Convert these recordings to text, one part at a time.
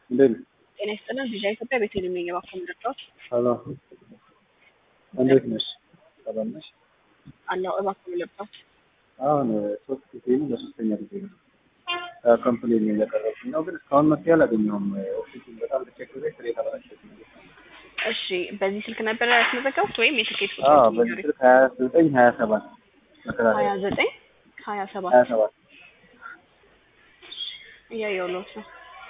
እንዴት ነህ? ጤና ይስጥልን ቪዥን ኢትዮጵያ ቤተልሔም ነኝ እባክዎ ምረዳዎት? ሰላም እንዴት ነሽ? ሰላም ነሽ? አለሁ እባክዎ ምረዳዎት? አሁን ሶስት ጊዜ ነው ለሶስተኛ ጊዜ ነው ኮምፕሌን እያቀረብኩኝ ነው፣ ግን እስካሁን መፍትሄ አላገኘሁም። ኦፊሱን በጣም ተቸግሬ ስራ የተበላሸብኝ። እሺ በዚህ ስልክ ነበር ያስመዘገቡት ወይም የትኬት አዎ ቁጥር በዚህ ስልክ ሀያ ዘጠኝ ሀያ ሰባት ሀያ መከራከሪያ ዘጠኝ ሀያ ሰባት ሀያ ሰባት እያየሁልዎት ነው።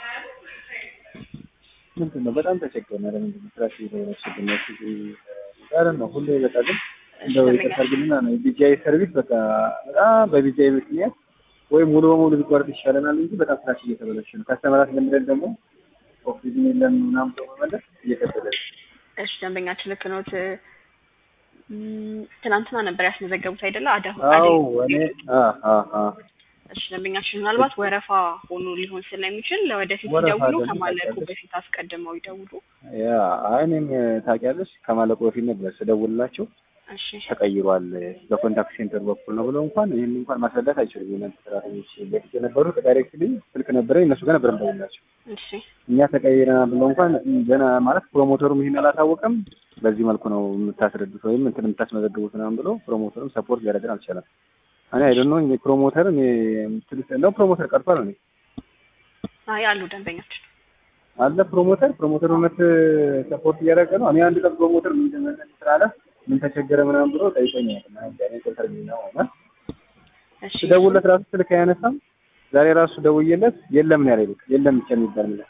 ምንድን ነው በጣም ተቸገርን። ለምንድን ነው ስራ የተበላሸብን? ኧረ ነው ሁሌ በቃ ግን እንደው ይቅርታ አድርግልና ነው የቢጂአይ ሰርቪስ በቃ በጣም በቢጂአይ ምክንያት ወይም ሙሉ በሙሉ ቢቋረጥ ይሻለናል እንጂ በጣም ስራችን እየተበላሸ ነው። ከስተመራት ለምደን ደግሞ ኦክሲጅን የለም ምናምን ብሎ መመለስ እየከበደ ነው። እሺ ደንበኛችን ልክ ነዎት። እም፣ ትናንትና ነበር ያስመዘገቡት አይደለ? አዳ አዎ አደይ እኔ አ አ አ እሺ ደንበኛችን ምናልባት ወረፋ ሆኖ ሊሆን ስለሚችል ለወደፊት ወረፋ ሲደውሉ አይደለም፣ ከማለቁ ታውቂያለሽ። በፊት አስቀድመው ይደውሉ። ያ አይ እኔም ታውቂያለሽ ከማለቁ በፊት ነበር ስደውልላቸው እሺ ተቀይሯል በኮንታክት ሴንተር በኩል ነው ብለው እንኳን ይህን እንኳን ማስረዳት አይችሉም። የእናንተ ሰራተኞች በፊት የነበሩት ዳይሬክትሊ ስልክ ነበረ እነሱ ጋር ነበር እንደውላቸው እሺ እኛ ተቀይረናል ብለው እንኳን ገና ማለት ፕሮሞተሩም ይሄን አላታወቀም። በዚህ መልኩ ነው የምታስረዱት ወይም እንትን የምታስመዘግቡት ምናምን ብሎ ፕሮሞተሩም ሰፖርት ሊያደርገን አልቻለም። እኔ አይደል ነው ፕሮሞተር እኔ ትልቅ ነው ፕሮሞተር ቀርቷል ነው አይ አሉ ደንበኛችን አለ ፕሮሞተር ፕሮሞተር እውነት ሰፖርት እያደረገ ነው። እኔ አንድ ቀን ፕሮሞተር ምን ጀመረ ስላለ ምን ተቸገረ ምናምን ብሎ ጠይቀኛል። እኔ ቁጥር ነው እና እሺ ስደውልለት ራሱ ስልክ አያነሳም። ዛሬ ራሱ ደውዬለት የለም ነው ያለኝ። የለም ብቻ የሚባል ነገር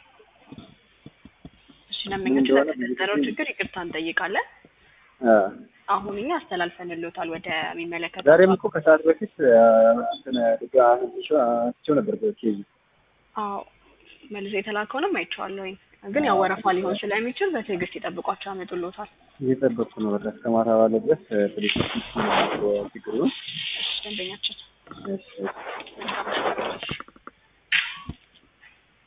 እሺ ደንበኛችን እንደሆነ ለተፈጠረው ብዙ ጊዜ- ችግር ይቅርታ እንጠይቃለን። አ አሁን እኛ አስተላልፈንልዎታል ወደሚመለከተው ዛሬም እኮ ከሰዓት በፊት አ፣ እንትን ድጋ አንስቼው ነበር ኬዙ አዎ መልሶ የተላከውንም አይቼዋለሁኝ። ግን ያው ወረፋ ሊሆን ስለሚችል በትዕግስት ይጠብቋቸው ያመጡልዎታል። እየጠበቅኩ ነው። በቃ እስከ ማታ ባለ ድረስ ፕሌስ ችግሩ እሺ ደንበኛችን እሺ